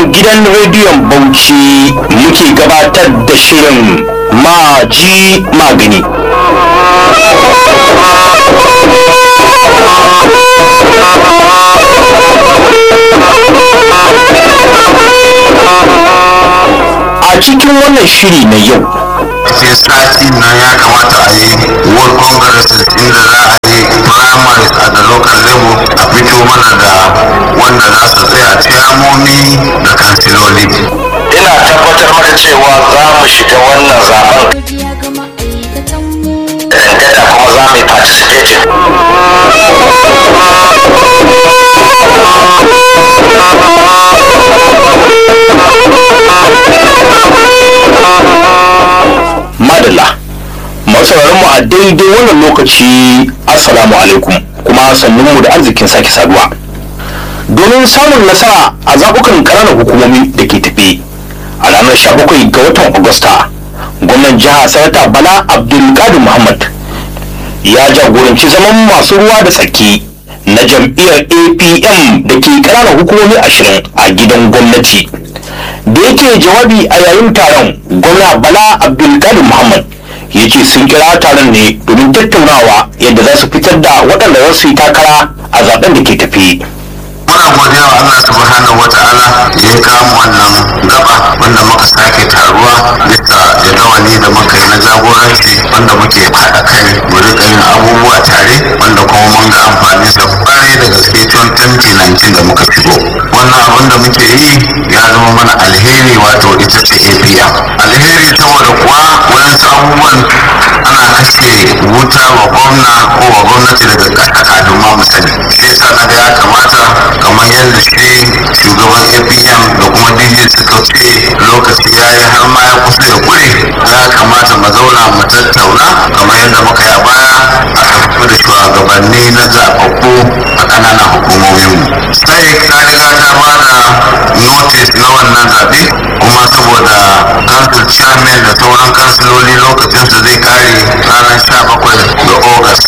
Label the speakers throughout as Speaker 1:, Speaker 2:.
Speaker 1: gidan rediyon Bauchi muke gabatar da shirin maji magani. A cikin wannan shiri na yau
Speaker 2: sai sati nan ya kamata a yi world congresses inda za a yi primaries a da local level a fito mana da wanda za su tsaya ciyamomi da kansiloli
Speaker 3: ina tabbatar maka cewa za mu shiga wannan zaben
Speaker 4: godiya ga ma'aikatanmu
Speaker 3: dangada kuma za mu yi participating
Speaker 1: madalla masu mu a daidai wannan lokaci assalamu alaikum kuma sannunmu da arzikin sake saduwa domin samun nasara a zaɓukan ƙananan hukumomi da ke tafe a ranar 17 ga watan agusta gwamnan jiha sanata bala abdulkadir muhammad ya jagoranci zaman masu ruwa da tsaki na jam'iyyar apm da ke ƙananan hukumomi ashirin a gidan gwamnati da yake jawabi a yayin taron gwamna bala abdulkadir muhammad ya ce sun kira taron ne domin tattaunawa yadda za su fitar da waɗanda za su yi takara a zaben da ke tafi
Speaker 2: muna godiya wa Allah subhanahu wata'ala da ya kawo wannan gaba wanda muka sake taruwa bisa jadawali da muka yi na jagoranci wanda muke haɗa kai mu rika yin abubuwa tare wanda kuma mun ga amfani sa kwarai da gaske tun 2019 da muka shigo wannan abin da muke yi ya zama mana alheri wato ita ce APM alheri saboda kuwa wayansu abubuwan ana kashe wuta wa gwamna ko wa gwamnati daga ƙasa kafin ma mu sani shi yasa na ga ya kamata kamar yadda shi shugaban apm da kuma dj suka ce lokaci ya yi har ma ya kusa ya kure ya kamata mu zauna mu tattauna kamar yadda muka yi a baya aka fito da shugabanni na zaɓaɓɓu a ƙananan hukumominmu sai ka riga ta ba da notice na wannan zaɓe kuma saboda council chairman da sauran kansiloli lokacinsa zai kare ranar 17 ga august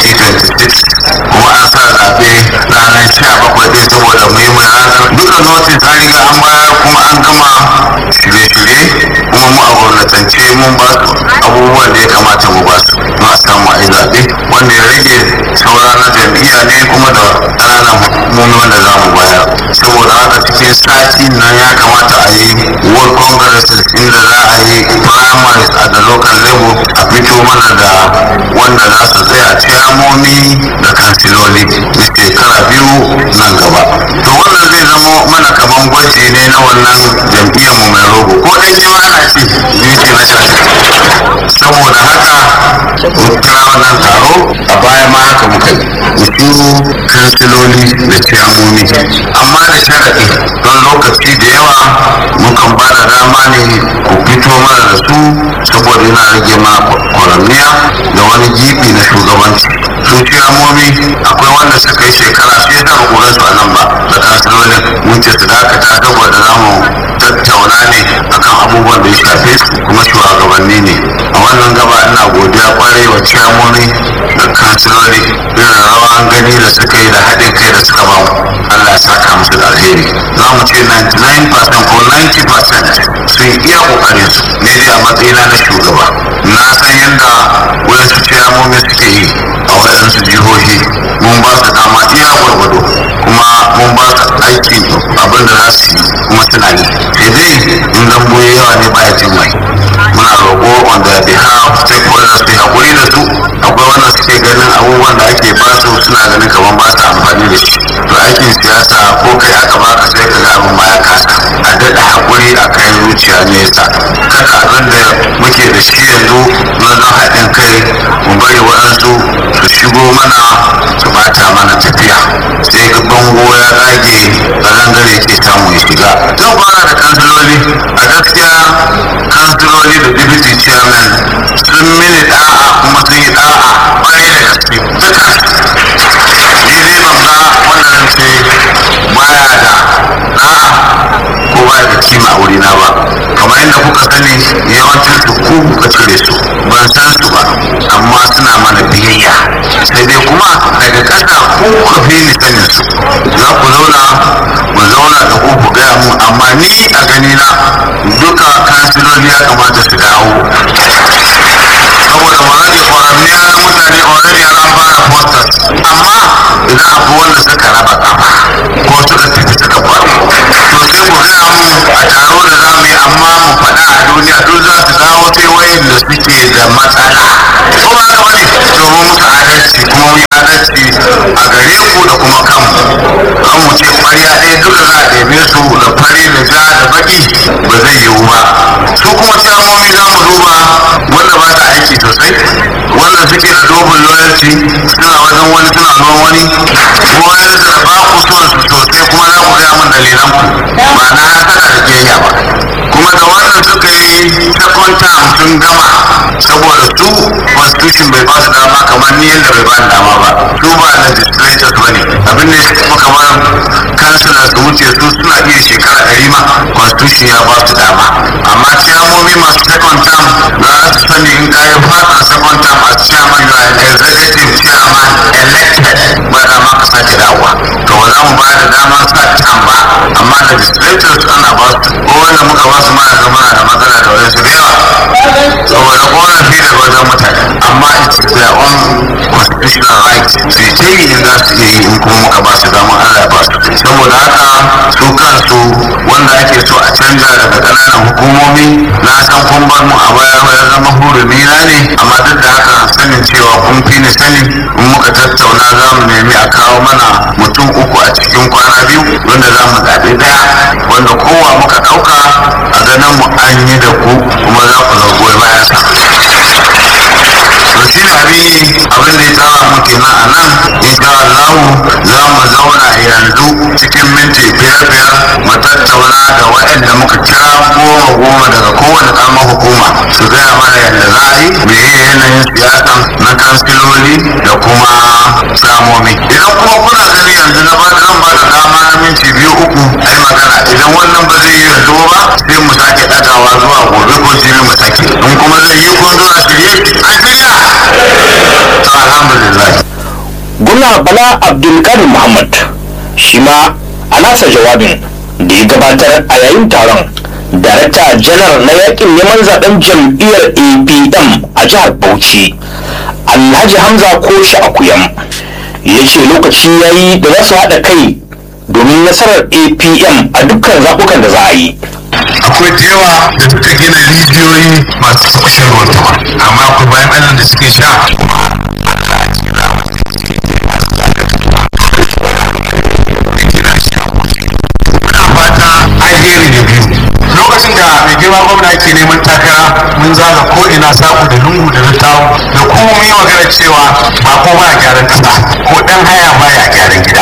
Speaker 2: 2026 kuma an sa zaɓe ranar 17 ɗin saboda muhimmin ranar duka notice an riga an bayar kuma an gama shirye-shirye kuma mu a gwamnatance mun ba su abubuwan da ya kamata mu ba su don a samu a yi zaɓe wanda ya rage saura na jam'iyya ne kuma da ƙananan hukumomi wanda za mu bayar saboda haka cikin sati nan ya kamata a yi world congresses inda za a yi primaries a da local level a fito mana da wanda za su tsaya ciyamomi da kansiloli na shekara biyu nan gaba to wannan zai zama mana kaman gwaji ne na wannan jam'iyyar mu mai rogo ko dai ne ma ana ce duty na shafi saboda haka mun kira wannan taro a baya ma haka muka yi su kansiloli da ciyamomi amma da sharaɗi don lokaci da yawa mukan ba da dama ne ku fito mana da su saboda yana rage mana kwaranniya da wani gibi na shugabanci su ciyamomi akwai wanda suka yi shekara sai da ba su a nan ba da kansilolin mun ce su dakata saboda za mu tattauna ne akan abubuwan da ya shafe su kuma shugabanni ne a wannan gaba ina godiya kwarai wa ciyamomi da kansiloli irin rawan gani da suka yi da haɗin kai da suka bamu Allah ya saka musu da alheri za mu ce 99% ko 90% sun iya kokarin su ne dai a matsayina na shugaba na san yadda wayansu ciyamomi suke yi a wayansu jihohi mun ba su dama iya gwargwado kuma mun ba su aikin abin da za su yi kuma suna yi sai dai in dambo yawa ne ba ya jin mai muna roƙo on their behalf stakeholders su haƙuri da su akwai wanda suke ganin abubuwan da ake ba su suna ganin kamar ba su amfani da shi to aikin siyasa ko kai aka baka sai ka ga abin ma ya kasa a daɗa haƙuri a kai zuciya nesa kada abin da muke da shi yanzu na don haɗin kai mu bari waɗansu su shigo mana su bata mana tafiya sai ga bango ya rage ƙarangare ke samu ya shiga zan fara da kansiloli a gaskiya kansiloli da deputy chairman sun mini da'a kuma sun yi da'a kwarai da gaske duka ni dai ban ga wanda zan ce baya da da'a ko baya da kima a wurina ba kamar yadda kuka sani yawancin su ku kuka cire su ban san su ba amma suna mana biyayya sai dai kuma daga ƙasa ku kuka fi ni sanin su za ku zauna mu zauna da ku ku gaya mu amma amma ni a ganina duka kansiloli ya kamata su dawo saboda already ƙwararriyar mutane already an fara posters amma idan abu wanda suka raba kafa ko suka tafi suka faru to sai ku gaya mu a taro da za mu yi amma mu faɗa a duniya duk za su dawo sai wayanda suke da matsala ko ba haka bane to mu musu adalci kuma mu yi adalci a gare ku da kuma kanmu an mu ce ƙwarya ɗaya duka za a ɗebe su da fari da ja da baki ba zai yiwu ba su kuma ciyamomi za mu duba wanda ba ta aiki sosai wanda suke da dogon loyalty suna wajen wani suna ruwan wani ko wani da ba ku son su sosai kuma za ku gaya min dalilan ku ba na hasada da kiyayya ba kuma da wannan suka yi second term sun gama saboda su constitution bai ba su dama kamar ni yadda bai ba ni dama ba su ba legislators ba ne abin da ya kuma kamar kansila su wuce su suna iya shekara ɗari ma constitution ya ba su dama amma ciyamomi masu second term za su sani in ka yi fatan second term as chairman you are an executive chairman elected ba dama ka sake dawowa to ba za mu ba da damar sa term ba amma legislators ana ba su ko wanda muka ba su mana ga muna da matsala da wadansu da yawa saboda korafi daga wajen mutane amma it's their own constitutional right su yi ta yi in za su iya yi in kuma muka ba su damar Allah ya ba su saboda haka su kansu wanda ake so a canja daga ƙananan hukumomi na san kun bar mu a baya ya zama hurumi na ne amma duk da haka sanin cewa kun fi ni sani in muka tattauna za mu nemi a kawo mana mutum uku a cikin kwana biyu wanda za mu zaɓi ɗaya wanda kowa muka ɗauka a ganin mu an yi da ku kuma za ku zo goyi bayan sa to shi abi abin da ya tara mu kenan a nan insha Allah za mu zauna yanzu cikin minti biyar biyar mu tattauna da waɗanda muka kira goma goma daga kowane ƙaramar hukuma su gaya mana yadda za a yi meye yanayin siyasa na kansiloli da kuma samomi idan kuma kuna gani yanzu na ba zan ba da dama na minti biyu uku a yi magana idan wannan ba zai yi yanzu ba sai mu sake ɗagawa zuwa gobe ko jibi mu sake in kuma zai yi kun zo a shirye a shirya to alhamdulillah
Speaker 1: gwamna bala abdulkadir muhammad shi ma a nasa jawabin da ya gabatar a yayin taron darakta janar na yakin neman zaben jam'iyyar apm a jihar bauchi alhaji hamza koshi akuyam ya ce lokaci ya yi da za su haɗa kai domin nasarar apm a dukkan zaɓukan da za a yi
Speaker 2: akwai da yawa da suka gina rijiyoyi masu tafashin ruwan sama amma akwai bayan allah da suke sha fata alheri da biyu lokacin da mai girma gwamna yake neman takara mun zaga ko ina saku da lungu da littawo da kuma mun yi magana cewa ba ko ba gyaran kasa ko dan haya baya gyaran gida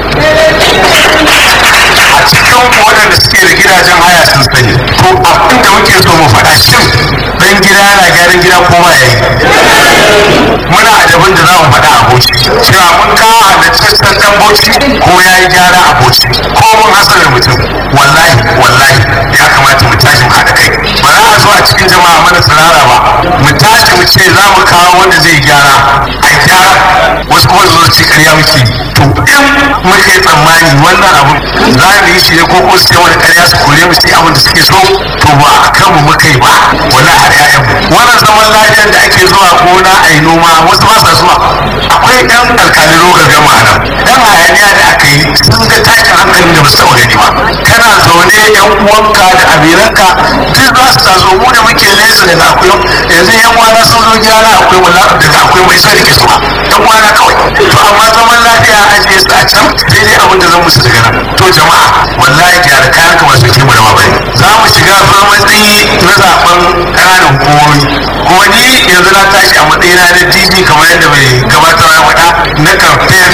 Speaker 2: a cikin waɗanda suke da gidajen haya sun sani to abin da muke so mu faɗa shin dan gida yana gyaran gida ko ba yayi muna adabin da za mu faɗa a boci cewa mun kawo halittaccen dan boci ko ya yi gyara a boci ko mun hasarar mutum wallahi wallahi ya kamata mu tashi mu haɗa kai ba za a zo a cikin jama'a mana tsirara ba mu tashi mu ce za mu kawo wanda zai gyara a gyara wasu kuma su zo ci karya muke to in muka yi tsammani wannan abu za mu yi shi ne ko ko su ce wani karya su kore mu su yi abin da suke so to ba a kanmu muka yi ba wallahi har ƴaƴanmu wannan zaman lafiyar da ake zuwa gona a yi noma wasu ba sa zuwa akwai ɗan alkalin rogar gama nan ɗan hayaniya da aka yi sun ga tashin hankalin da ba su taɓa gani ba kana zaune yan uwanka da abiranka duk za su taso mu da muke nesa daga akwai yanzu yan wana sun zo gyara akwai wala daga akwai mai sai ke suwa yan wana kawai to amma zaman lafiya a ajiye su a can sai dai abin da zan musu daga nan to jama'a wallahi gyara kayan ka ba su ke mu da bane za mu shiga matsayi na zaben ƙananan hukumomi kuma ni yanzu na tashi a matsayina na dj kamar yadda mai gabatar ya faɗa na kamfen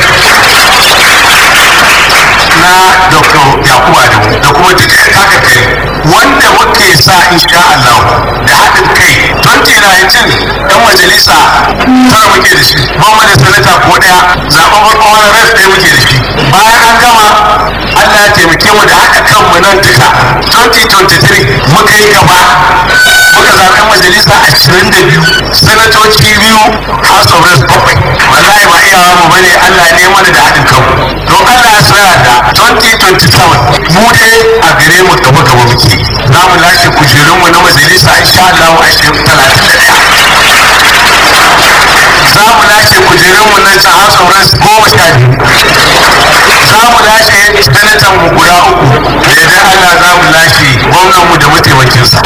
Speaker 2: na dr yakubu adamu da kuma duka haka kai wanda muke sa insha Allah da haɗin kai 2019 ɗan majalisa tara muke da shi ban da sanata ko ɗaya zaɓen farko wani ras ɗaya muke da shi bayan an gama Allah ya taimake mu da haɗa kanmu nan duka 2023 muka yi gaba muka zaɓen majalisa majalisa ashirin da biyu sanatoci biyu house of reps bakwai wallahi ba iyawa mu bane Allah ne mana da haɗin kanmu don Allah ya tsaya da 2027 mu dai a gare mu gaba gaba muke za mu lashe kujerunmu na majalisa insha Allah a shekaru talatin da ɗaya za mu lashe kujerunmu na ta house of reps goma sha biyu za mu lashe sanatan mu guda uku da yadda Allah za mu lashe gwamnan mu da mataimakinsa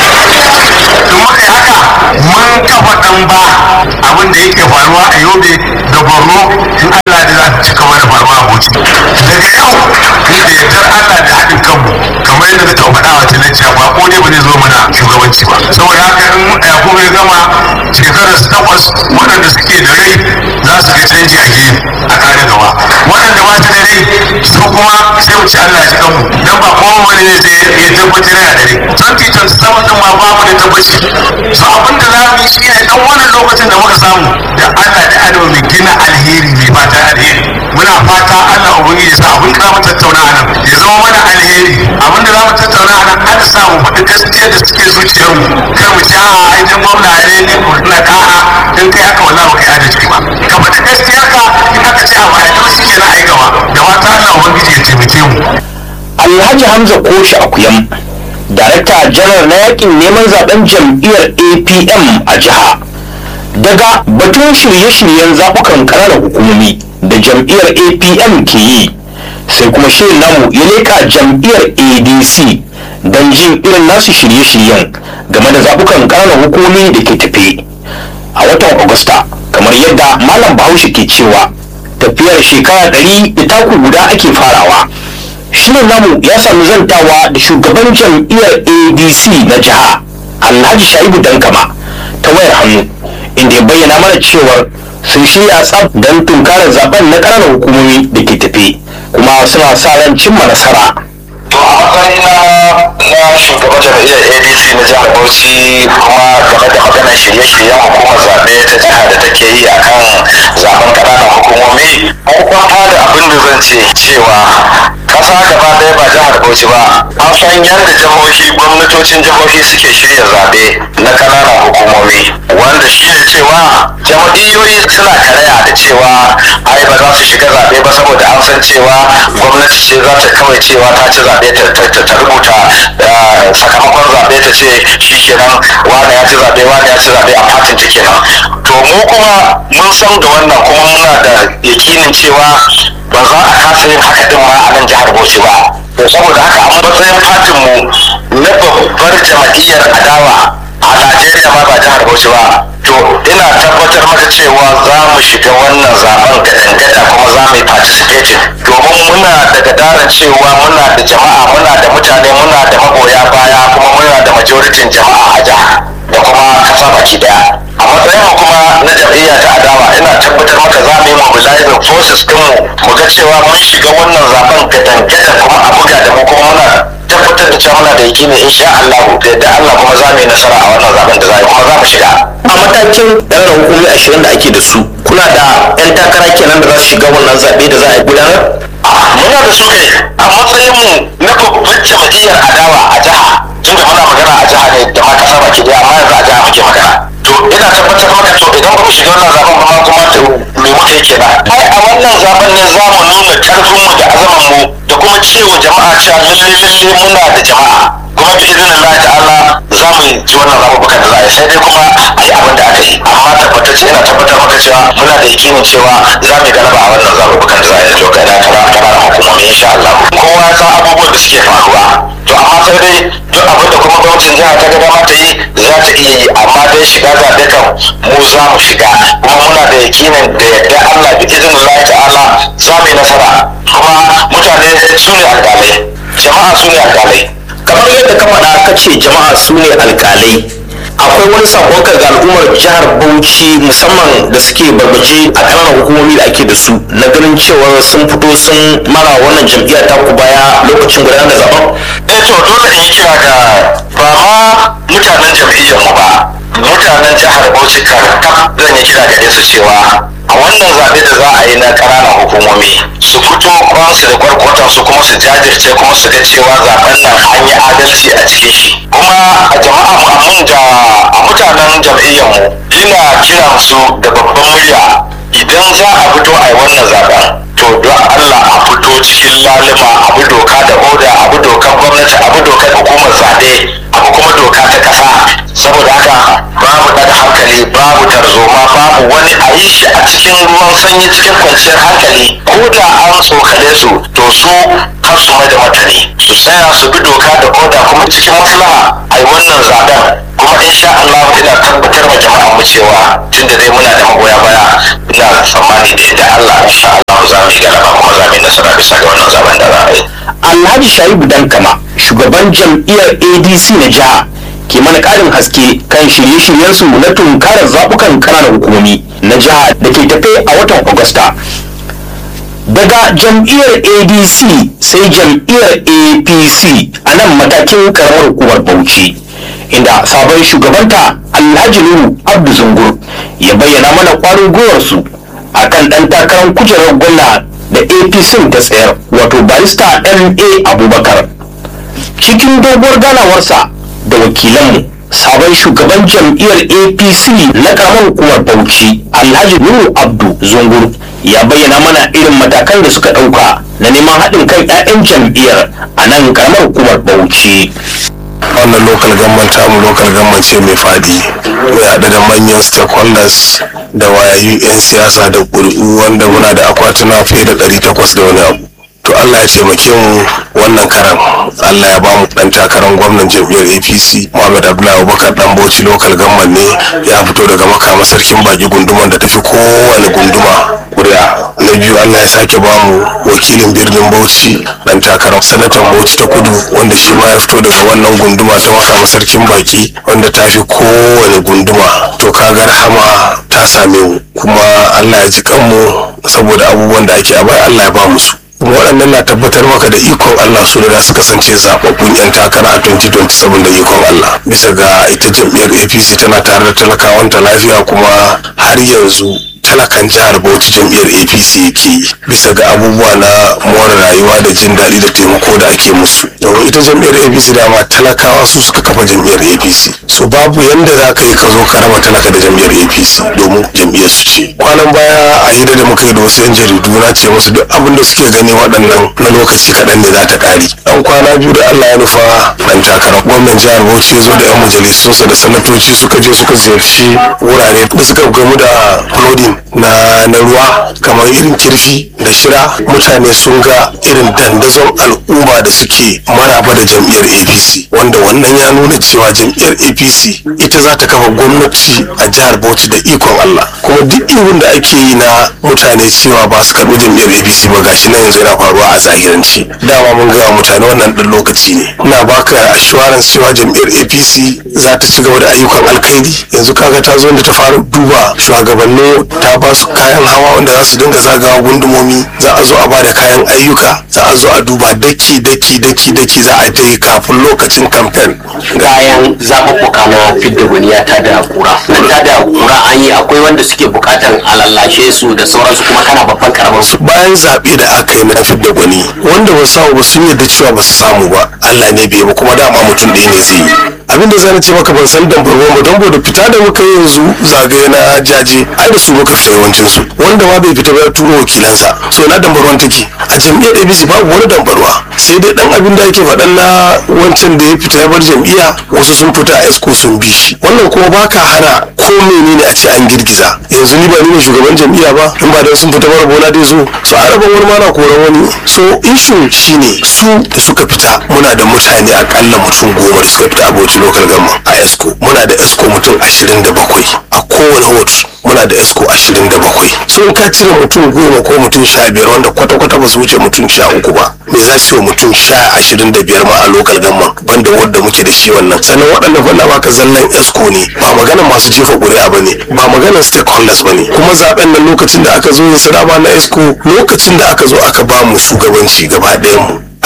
Speaker 2: in muka yi haka mun kafa ɗan ba abin da yake faruwa a yobe da borno in Allah da za ta cika mana faruwa a bauchi daga yau da yardar Allah da haɗin kanmu kamar yadda na taɓa faɗa wa talacciya ba ko ne ba zai zo mana shugabanci ba saboda haka in yakubu ya gama shekarar takwas waɗanda suke da rai za su ga canji a gefe a kare gaba waɗanda ba su da rai su kuma sai mu ci Allah ya ji kanmu dan ba kowa wani ne zai ya tabbatar yana da rai 2027 din ma ba mu da tabbaci so abin da za mu yi shi ne dan wannan lokacin da muka samu da Allah da Adamu mai gina alheri mai fata alheri muna fata Allah ubangiji ya sa abin da za mu tattauna a nan ya zama mana alheri abin da za mu tattauna a nan an sa mu faɗi gaskiya da suke zuciyarmu kar mu ci a'a ai dan gwamna ne ne ko na ka'a in kai haka wallahi ba kai adalci ba ka faɗi gaskiya ka in aka ce a baya to shi kenan ai gaba da fata Allah ubangiji ya taimake mu
Speaker 1: alhaji hamza koshi akuyam darakta janar na yakin neman zaben jam'iyyar apm a jiha daga batun shirye-shiryen zaɓukan ƙananan hukumomi da jam'iyyar apm ke yi sai kuma shirin namu ya leka jam'iyyar adc don jin irin nasu shirye-shiryen game da zaɓukan ƙananan hukumomi da ke tafe a watan agusta kamar yadda malam bahaushe ke cewa tafiyar shekara ɗari da taku guda ake farawa shirin namu ya sami zantawa da shugaban jam'iyyar adc na jiha alhaji shaibu dankama ta wayar hannu inda ya bayyana mana cewar sun shirya tsaf don tunkarar zaben na ƙananan hukumomi da ke tafe kuma suna sa ran cimma nasara
Speaker 3: to a matsayina na shugaban jam'iyyar adc na jihar bauchi kuma game da maganar shirye-shiryen hukumar zaɓe ta jiha da take yi a kan zaben ƙananan hukumomi mun kwanta da abin da zan ce cewa ƙasa gaba ɗaya ba jihar bauchi ba an san yadda jihohi gwamnatocin jihohi suke shirya zaɓe na ƙananan hukumomi wanda shi ne cewa jam'iyyoyi suna karaya da cewa ai ba za su shiga zaɓe ba saboda an san cewa gwamnati ce za ta kawai cewa ta ci zaɓe ta rubuta sakamakon zaɓe ta ce shi kenan wane ya ci zaɓe wane ya ci zaɓe a fatin ta kenan to mu kuma mun san da wannan kuma muna da yakinin cewa ba za a kasa yin haka din ma a nan jihar Bauchi ba to saboda haka a matsayin fatin mu na babbar jama'iyyar adawa a Najeriya ma ba jihar Bauchi ba to ina tabbatar maka cewa za mu shiga wannan zaben gadangada kuma za mu yi participating domin muna da gadaran cewa muna da jama'a muna da mutane muna da magoya baya kuma muna da majoritin jama'a a jiha da kuma kasa baki daya a matsayin mu kuma na jam'iyya ta adawa ina tabbatar maka za mu yi mobilizing forces dinmu mu ga cewa mun shiga wannan zaben gadangada kuma a buga da mu kuma muna tabbatar da cewa muna da yakini insha Allah da yadda Allah kuma za mu yi nasara a wannan zaben da za kuma za mu shiga
Speaker 1: a matakin ɗan hukumi ashirin da ake da su kuna da 'yan takara kenan da za su shiga wannan zaɓe da za a gudanar
Speaker 3: muna da su kai a matsayin mu na babban jam'iyyar adawa a jiha tunda muna magana a jiha ne da ma kasa baki daya amma yanzu a jiha muke magana to ina tabbatar maka to idan kuma shiga wannan zaben kuma kuma to me muka yi kenan ai a wannan zaben ne za mu nuna karfin mu da azaman mu da kuma cewa jama'a cewa lalle lalle muna da jama'a kuma bi izinin Allah ta'ala za mu ci wannan zaɓuɓɓukan da za a yi sai dai kuma a yi abin da aka yi amma tabbatacce ina tabbatar maka cewa muna da yakinin cewa za mu yi galaba a wannan zaɓuɓɓukan da za a yi to kai na kana kana da hukumomi insha Allah kowa ya san abubuwan da suke faruwa to amma sai dai duk abin da kuma gwamnatin jiha ta ga dama ta yi za ta iya yi amma dai shiga zaɓe kan mu za mu shiga kuma muna da yakinin da yadda Allah bi izinin Allah ta'ala za mu yi nasara kuma mutane su ne alƙalai jama'a su ne alƙalai
Speaker 1: kamar yadda ka faɗa ka ce jama'a su ne alƙalai akwai wani sakonka ga al'ummar jihar bauchi musamman da suke barbaje a ƙananan hukumomi da ake da su na ganin cewa sun fito sun mara wannan jam'iyya ta ku baya lokacin gudanar da zaben
Speaker 3: eh to dole in yi kira ga ba ma mutanen jam'iyyar mu ba mutanen jihar Bauchi karkab zan yi kira gare su cewa a wannan zaɓe da za a yi na ƙananan hukumomi su su fito kwansu da kwarkwatan su kuma su jajirce kuma su ga cewa zaben nan an yi adalci a cikin shi kuma a jama'a mun da a mutanen jam'iyyar mu ina kiran su da babban murya idan za a fito a yi wannan zaben to don Allah a fito cikin lalima abu doka da oda abu dokar gwamnati abu dokar hukumar zaɓe abu kuma doka ta ƙasa saboda haka babu daga hankali babu tarzoma babu wani a yi shi a cikin ruwan sanyi cikin kwanciyar hankali ko da an tsokale su to su har su mai da martani su tsaya su bi doka da oda kuma cikin maslaha a yi wannan zaben kuma insha Allah ina tabbatar ma jama'a mu cewa tunda dai muna da magoya baya ina tsammani da yadda Allah insha Allah za mu yi galaba kuma za mu yi nasara bisa ga wannan zaben da za a yi
Speaker 1: alhaji shaibu dankama shugaban jam'iyyar adc na jiha ke mana ƙarin haske kan shirye-shiryensu na tunkarar zaɓukan ƙananan hukumomi na jiha da ke tafe a watan agusta daga jam'iyyar adc sai jam'iyyar apc a nan matakin karamar hukumar bauchi inda sabon shugabanta alhaji nuhu abdu zungur ya bayyana mana kwarin gwiwarsu a kan ɗan takarar kujerar gwamna da apc ta tsayar wato barista ma abubakar cikin doguwar ganawarsa da wakilanmu sabon shugaban jam'iyyar apc na karamar hukumar bauchi alhaji nuhu abdu zungur ya bayyana mana irin matakan da suka ɗauka na neman haɗin kan 'ya'yan jam'iyyar a nan karamar hukumar bauchi
Speaker 5: wannan local government tamu local government ce mai fadi mai haɗe da manyan stakeholders da wayayu 'yan siyasa da ƙuri'u wanda muna da akwatuna fiye da 800 da wani abu to Allah ya taimake mu wannan karan Allah ya bamu dan takarar gwamnan jam'iyyar APC Muhammad Abdullahi Abubakar dan Bauchi local government ne ya fito daga makama sarkin baki gunduman da tafi kowane gunduma kuri'a na biyu Allah ya sake bamu wakilin birnin Bauchi dan takarar sanatan Bauchi ta kudu wanda shi ma ya fito daga wannan gunduma ta makama sarkin baki wanda ta fi kowane gunduma to kaga rahama ta same mu kuma Allah ya ji kanmu saboda abubuwan da ake a bai Allah ya ba mu su kuma waɗannan na tabbatar maka da ikon Allah su da su kasance zaɓaɓɓun 'yan takara a 2027 da ikon Allah bisa ga ita jam'iyyar APC tana tare da talakawanta lafiya kuma har yanzu talakan jihar Bauchi jam'iyyar APC yake yi bisa ga abubuwa na more rayuwa da jin daɗi da taimako da ake musu domin ita jam'iyyar APC dama talakawa su suka kafa jam'iyyar APC so babu yanda za ka yi ka zo ka raba talaka da jam'iyyar APC domin jam'iyyar su ce kwanan baya a hira da muka yi da wasu 'yan jaridu na ce musu duk abin da suke gani waɗannan na lokaci kaɗan ne za ta ƙari ɗan kwana biyu da Allah ya nufa ɗan takarar gwamnan jihar Bauchi ya zo da 'yan majalisunsa da sanatoci suka je suka ziyarci wurare da suka gamu da flooding na na ruwa kamar irin kirfi da shira mutane sun ga irin dandazon al'umma da suke maraba da jam'iyyar apc wanda wannan ya nuna cewa jam'iyyar apc ita za ta kafa gwamnati a jihar bauchi da ikon allah kuma duk ihun da ake yi na mutane cewa ba su karɓi jam'iyyar apc ba gashi na yanzu yana faruwa a zahiranci dama mun gaya mutane wannan ɗan lokaci ne ina baka assurance cewa jam'iyyar apc za ta ci gaba da ayyukan alkhairi yanzu kaga ta zo da ta fara duba shugabannin ta ba su kayan hawa wanda za su dinga zagawa gundumomi za a zo a ba da kayan ayyuka za a zo a duba daki daki daki daki za a je kafin lokacin kamfen
Speaker 6: bayan zaɓuɓɓuka na fidda gwaniya ta da kura nan ta da kura an yi akwai wanda suke buƙatar a lallashe su da sauransu kuma kana babban karamar su
Speaker 5: bayan zaɓe da aka yi na fidda gwani wanda ba su samu ba sun yarda cewa ba su samu ba Allah ne bai ba kuma dama mutum ɗaya ne zai yi abin da zan ce maka ban san dambarwa ba don da fita da muka yi yanzu zagaye na jaje ai da su muka fita yawancin su wanda ma bai fita ba ya turo wakilansa so na dambarwan take a jam'iyyar abc babu wani dambarwa sai dai dan abin da ake faɗan na wancan da ya fita ya bar jam'iyya wasu sun fita a esko sun bi shi wannan kuma baka hana ko menene a ce an girgiza yanzu ni ba ni ne shugaban jam'iyya ba in ba dan sun fita mara bola dai zo so a raba wani ma na koran wani so issue shine su da suka fita muna da mutane akalla mutum goma da suka fita abokin local government a esco muna da esco mutum ashirin da bakwai a kowane hotu muna da esco ashirin da bakwai so in ka cire mutum goma ko mutum sha biyar wanda kwata-kwata ba su wuce mutum sha uku ba me za su yi wa mutum sha ashirin da biyar ma a local government banda wadda muke da shi wannan sannan waɗannan fanna baka zallan esco ne ba maganar masu jefa ƙuri'a ba ne ba maganar stakeholders ba ne kuma zaben nan lokacin da aka zo yin sadama na esco lokacin da aka zo aka ba mu shugabanci gaba ɗayan mu ai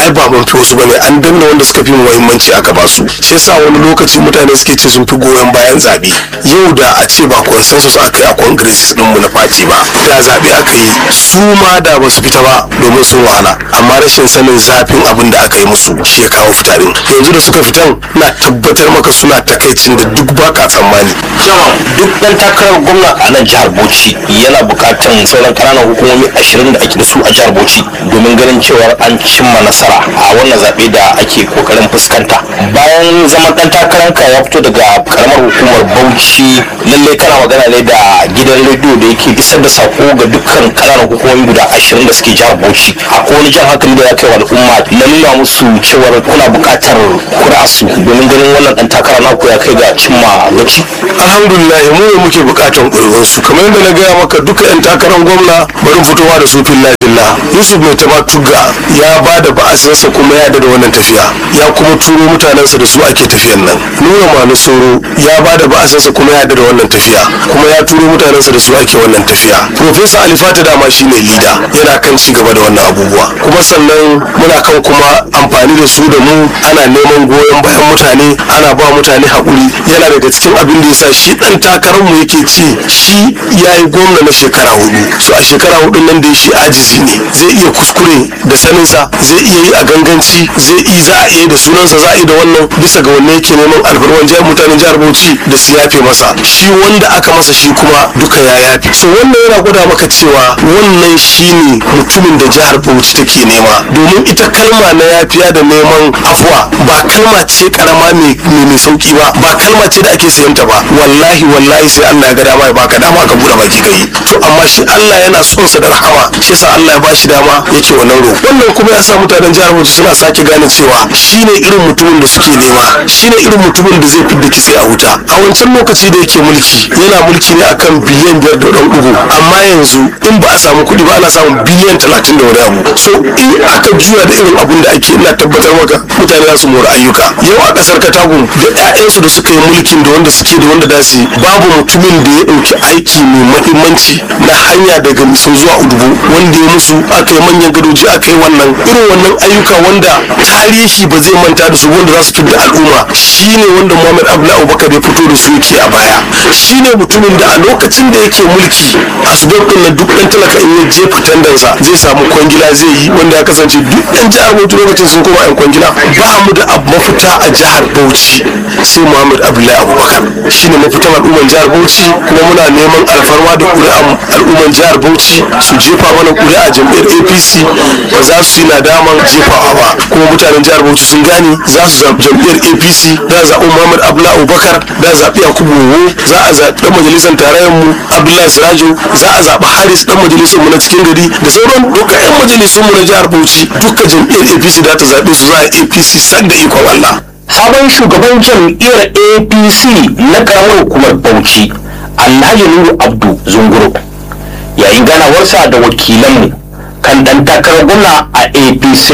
Speaker 5: ai ba mun fi wasu bane an danna wanda suka fi muhimmanci aka ba su shi yasa wani lokaci mutane suke ce sun fi goyon bayan zabe yau da a ce ba consensus aka yi a congress din mu na fati ba da zabe aka yi su ma da ba su fita ba domin sun wahala amma rashin sanin zafin abin da aka yi musu shi ya kawo fitarin yanzu da suka fitan na tabbatar maka suna takaicin da duk baka tsammani
Speaker 1: duk dan takarar gwamna a nan jihar bauchi yana bukatan sauran ƙananan hukumomi ashirin da ake da su a jihar bauchi domin ganin cewar an cimma nasara a wannan zaɓe da ake kokarin fuskanta bayan zaman dan takaranka ya fito daga karamar hukumar bauchi lalle kana magana ne da gidan rediyo da yake isar da sako ga dukkan ƙananan hukumomi guda ashirin da suke jihar bauchi akwai wani jan hankali da ya kai wa al'umma na nuna musu cewar kuna buƙatar kuri'arsu domin ganin wannan dan takara naku ya kai ga cimma gaci
Speaker 5: alhamdulillah mu ne muke bukatan ƙuri'un su kamar yadda na gaya maka duka yan takarar gwamna bari fitowa da su filla filla yusuf mai tama tugga ya ba da ba'asinsa kuma ya da wannan tafiya ya kuma turo mutanensa da su ake tafiyan nan nuna manu soro ya ba da ba'asinsa kuma ya da wannan tafiya kuma ya turo mutanensa da su ake wannan tafiya professor alifata dama shine lida yana kan ci gaba da wannan abubuwa kuma sannan muna kan kuma amfani da su da mu ana neman goyon bayan mutane ana ba mutane haƙuri yana daga cikin abin da yasa shi dan takararmu yake ce shi ya yi gwamna na shekara hudu so a shekara hudun nan da shi ajizi ne zai iya kuskure da saninsa zai iya yi a ganganci zai iya za a iya da sunansa za a yi da wannan bisa ga wanne yake neman alfarman jihar mutanen jihar bauchi da su yafe masa shi wanda aka masa shi kuma duka ya yafe so wannan yana gwada maka cewa wannan shine mutumin da jihar bauchi take nema domin ita kalma na yafiya da neman afuwa ba kalma ce karama mai mai sauki ba ba kalma ce da ake sayanta ba wallahi wallahi sai Allah ya ga dama ya baka dama ka bude baki kai to amma shi Allah yana son sa da rahama shi yasa Allah ya bashi dama yake wannan roƙo wannan kuma ya sa mutanen jihar Bauchi suna sake gane cewa shine irin mutumin da suke nema shine irin mutumin da zai fidda kitse a wuta a wancan lokaci da yake mulki yana mulki ne akan biliyan biyar da ɗan ugu amma yanzu in ba a samu kuɗi ba ana samun biliyan talatin da wani abu so in aka juya da irin abun da ake ina tabbatar maka mutane za su mora ayyuka yau a ƙasar katagun da 'ya'yansu da suka yi mulkin da wanda suke da wanda da su yi, babu mutumin da ya ɗauki aiki mai mahimmanci na hanya daga misau zuwa udubu wanda ya musu aka yi manyan gadoji aka yi wannan irin wannan ayyuka wanda tarihi ba zai manta da su wanda za su fidda al'umma shine wanda muhammad abdullahi abubakar ya fito da su yake a baya shine mutumin da a lokacin da yake mulki asbab din na duk ɗan talaka in ya je fitandansa zai samu kwangila zai yi wanda ya kasance duk ɗan jihar bauchi lokacin sun koma yan kwangila ba mu da abu mafita a jihar bauchi sai muhammad abdullahi abubakar shine mafitan al'umman jihar bauchi kuma muna neman alfarma da ƙuri'an al'umman jihar bauchi su jefa mana ƙuri'a jam'iyyar apc ba za su yi nadaman jefawa ba kuma mutanen jihar bauchi sun gane za su zaɓi jam'iyyar apc za a zaɓi muhammad abdullahi abubakar za a zaɓi yakubu wowo za a zaɓi ɗan majalisar tarayyar mu abdullahi sirajo za a zaɓi haris ɗan majalisar mu na cikin gari da sauran duka 'yan majalisun mu na jihar bauchi duka jam'iyyar apc za ta zaɓe su za a apc san da ikon allah
Speaker 1: sabon shugaban jam'iyyar apc na karamar hukumar bauchi alhaji nuru abdu zunguru yayin ganawarsa da wakilanmu kan dan takarar gwamna a apc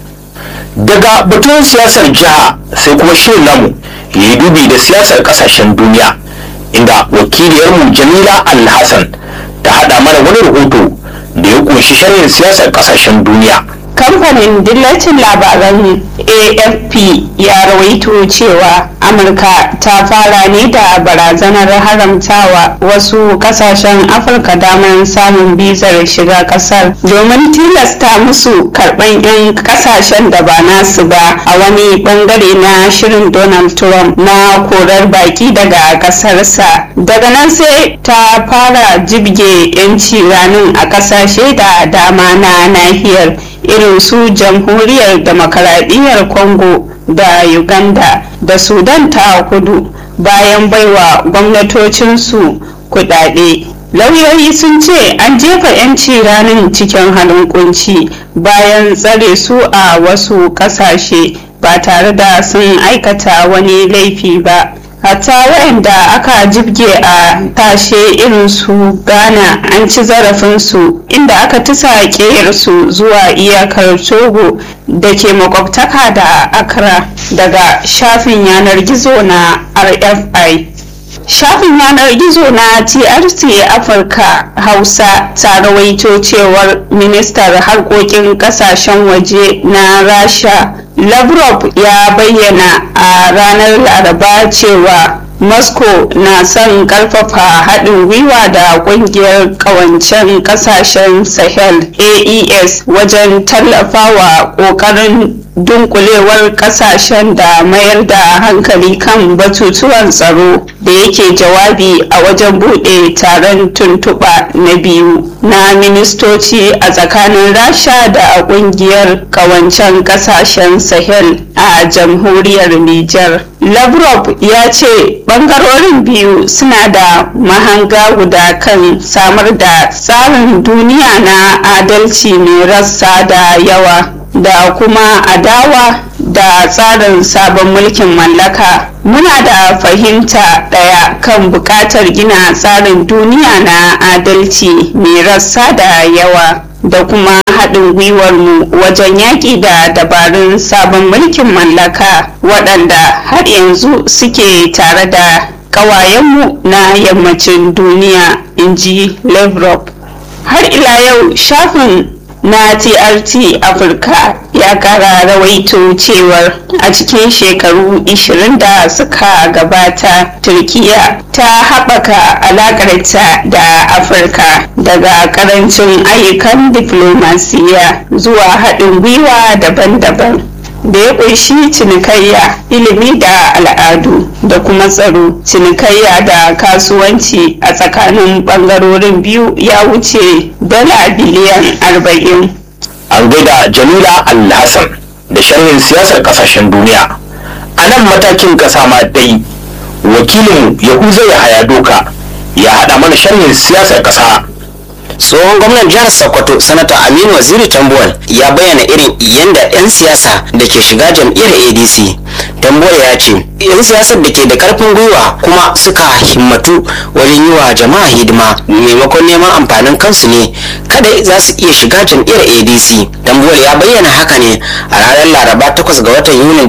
Speaker 1: daga batun siyasar jiha sai kuma shirin namu ya yi dubi da siyasar kasashen duniya inda wakiliyarmu jamila alhassan ta haɗa mana wani rahoto da ya kunshi sharhin siyasar kasashen duniya
Speaker 7: kamfanin dillacin labaran afp ya rawaito cewa amurka ta fara ne da barazanar haramtawa wasu kasashen afirka damar samun bizar shiga kasar domin tilasta musu karban 'yan kasashen da ba nasu ba a wani bangare na shirin donald trump na korar baki daga kasarsa daga nan sai ta fara jibge 'yanci ranin a kasashe da dama na nahiyar irin su jamhuriyar demokaradiyyar congo da uganda da sudan ta kudu bayan baiwa gwamnatocinsu kudade lauyoyi sun ce an jefa 'yanci ranin cikin halin kunci bayan tsare su a wasu kasashe ba tare da sun aikata wani laifi ba hatta waɗanda aka jibge a tashe irin su ghana an ci zarafinsu inda aka tisa su zuwa iyakar togo da ke makwabtaka da accra daga shafin yanar gizo na rfi shafin yanar gizo na trc afirka hausa ta rawaito cewar ministar harkokin kasashen waje na rasha lavrov ya bayyana a ranar laraba cewa moscow na son karfafa haɗin gwiwa da ƙungiyar ƙawancen ƙasashen sahel aes wajen tallafawa ƙoƙarin dunkulewar kasashen da mayar da hankali kan batutuwan tsaro da yake jawabi a wajen bude taron tuntuɓa na biyu na ministoci a tsakanin rasha da kungiyar kawancen kasashen sahel a jamhuriyar niger lavrov ya ce bangarorin biyu suna da mahanga guda kan samar da tsarin duniya na adalci mai rassa da yawa da kuma adawa da tsarin sabon mulkin mallaka muna da fahimta ɗaya kan buƙatar gina tsarin duniya na adalci mai rassa da yawa da kuma haɗin gwiwarmu wajen yaƙi da dabarun sabon mulkin mallaka waɗanda har yanzu suke tare da ƙawayenmu na yammacin duniya in ji lavrov har ila yau shafin na trt afirka ya kara rawaito cewar a cikin shekaru 20 da suka gabata turkiya ta haɓaka alaƙarta da afirka daga ƙarancin ayyukan diflomasiya zuwa haɗin gwiwa daban-daban da ya ƙunshi cinikayya ilimi da al'adu da kuma tsaro cinikayya da kasuwanci a tsakanin ɓangarorin biyu ya wuce dala biliyan arba'in.
Speaker 1: an gaida jamila alhassan da sharhin siyasar kasashen duniya a nan matakin kasa ma dai wakilin yahuza ya haya doka ya haɗa mana sharhin siyasar kasa
Speaker 8: tsohon gwamnan jihar sokoto sanata aminu waziri tambuwal ya bayyana irin yadda 'yan siyasa da ke shiga jam'iyyar adc tambuwal ya ce 'yan siyasar da ke da karfin gwiwa kuma suka himmatu wajen yi wa jama'a hidima maimakon neman amfanin kansu ne kada za su iya shiga jam'iyyar adc tambuwal ya bayyana haka ne a ranar laraba 8 ga watan yunin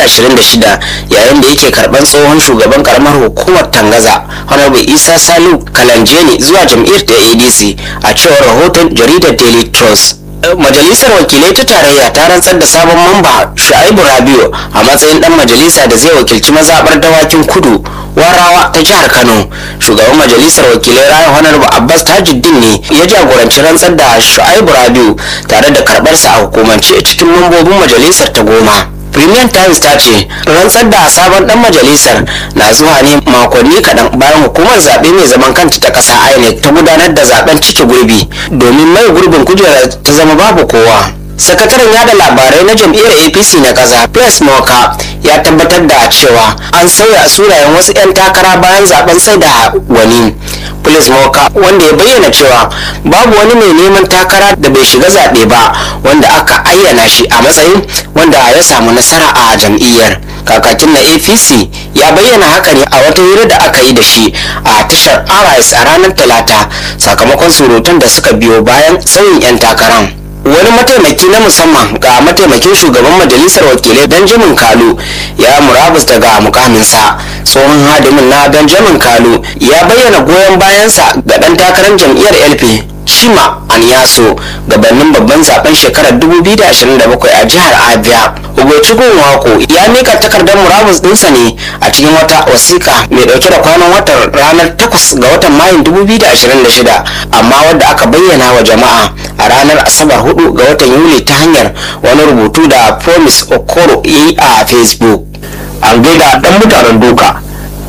Speaker 8: 2026 yayin da yake karban tsohon shugaban karamar hukumar tangaza honorable isa salu kalanjeni zuwa jam'iyyar ta adc a cewar rahoton jaridar daily trust majalisar wakilai ta tarayya ta rantsar da sabon mamba shu'aibu rabiu a matsayin dan majalisa da zai wakilci mazabar dawakin kudu warawa ta jihar kano shugaban majalisar wakilai rayu honorable abbas tajuddin ne ya jagoranci rantsar da shu'aibu rabiu tare da karbarsa a hukumance cikin mambobin majalisar ta goma Premium Times ta ce rantsar da sabon dan majalisar na zuwa ne makonni kaɗan bayan hukumar zaɓe mai zaman kanta ta ƙasa INEC ta gudanar da zaben cike gurbi domin mai gurbin kujerar ta zama babu kowa. sakataren yada labarai na jam'iyyar apc na ƙasa piers moka ya tabbatar da cewa an sauya sunayen wasu 'yan takara bayan zaben sai da wani Police Moka wanda ya bayyana cewa babu wani mai neman takara da bai shiga zaɓe ba wanda aka ayyana shi a matsayin wanda ya samu nasara a jam'iyyar. Kakakin na APC ya bayyana haka ne a wata hira da aka yi da shi a tashar RS a ranar Talata sakamakon surutan da suka biyo bayan sauyin 'yan takaran. wani mataimaki na musamman ga mataimakin shugaban majalisar wakilai benjamin kalu ya murabus daga mukaminsa tsohon hadimin na benjamin kalu ya bayyana goyon bayansa ga dan takarar jam'iyyar lp chima anyaso gabanin babban zaben shekarar 2027 a jihar abia ugochukwu wako ya mika takardar murabus dinsa ne a cikin wata wasiƙa mai dauke da kwanan watan ranar 8 ga watan mayun 2026 amma wadda aka bayyana wa jama'a a ranar asabar 4 ga watan yuli ta hanyar wani rubutu da promise okoro ya yi a facebook
Speaker 1: an gaida dan mutanen doka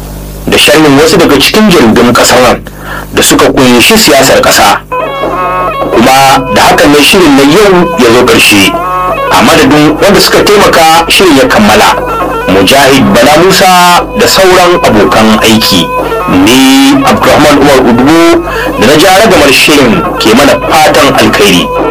Speaker 1: da sharhin wasu daga cikin jaridun kasar nan da suka kunshi siyasar kasa kuma da hakan ne shirin na yau ya zo ƙarshe a madadin wanda suka taimaka shirin ya kammala mujahid bala musa da sauran abokan aiki ni abdulrahman umar udubu da na jara gamar shirin ke mana fatan alkhairi